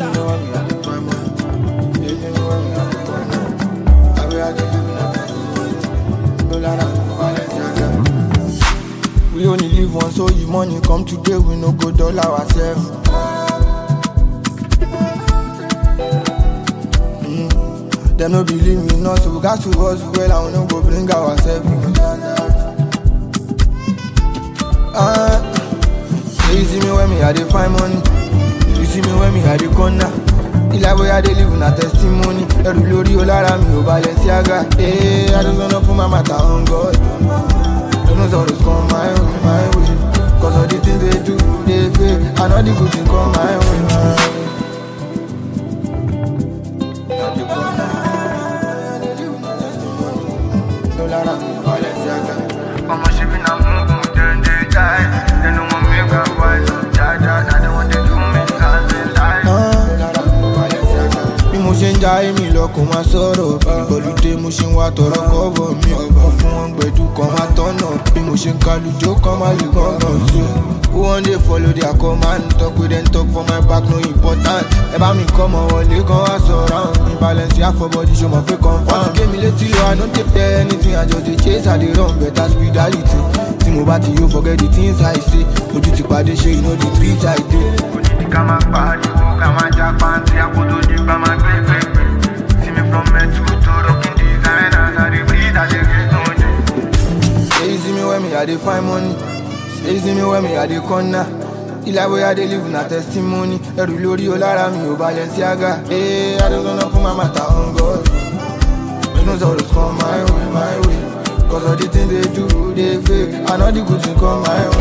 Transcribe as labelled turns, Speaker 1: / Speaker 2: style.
Speaker 1: me when me I dey find money. You see me when me I dey find money. I be I dey live in a testimony. No lie, Balenciaga. We only live once, so if money come today, we no go dull ourselves. Mm. Them no believe me, not so we got to us well, and we no go bring ourselves. Ah, so you see me when me I dey find money. You see me when me I dey corner. Ilé ayé I dey live na testimony. Ẹrù lórí o lára mi ò Balenciaga. Hey, I just wanna put my matter on God. Don't know sorrows come my way, my way. Cause all the things they do, they fake. I know the good thing come my way, my way. Not the corner. No lara, Balenciaga.
Speaker 2: Ọmọ ṣe bí na mugu dem dey die. Dem no wan make I wise up jaja. Na dem wan dey do me as they lie.
Speaker 1: No lara, Balenciaga. Bí mo ṣe ń ja èmi lọ kò máa sọ̀rọ̀ bí Ìbọ̀lùdé mo ṣe ń wá tọrọ kọ́bọ̀ mi ọ̀gbọ́n fún wọn gbẹ̀dú kan máa tọ́nà Bí mo ṣe ń kalùjó kan máa lè gbọ̀ngàn sí Who wan dey follow their command Talk with them talk for my back no important Ẹ bá mi kọ́ mọ wọlé kan wá sọ̀rọ̀ mi balance àfọ̀bọ̀dì ṣo mọ̀ pé confam Wọ́n ti gé mi létí lọ I no take care anything I just dey chase I dey run better spirituality Tí mo bá ti yóò forget the things I say Ojú ti pàdé ṣe you know the treat I dey
Speaker 2: Onídìí ká máa pariwo ká máa já pàǹtí àkótó di gbà máa gbé gbégbé. See me from Metu to rocking designers. I dey breathe, I dey get no day.
Speaker 1: Say you see me when me I dey find money. Say you see me when me I dey corner. Ilé ayé I dey live na testimony. Ẹrù lórí o lára mi ò Balenciaga. Hey, I just wanna put my matter on God. You know sorrows come my way, my way. Cause all the things they do, they fake. I know the good thing come my way.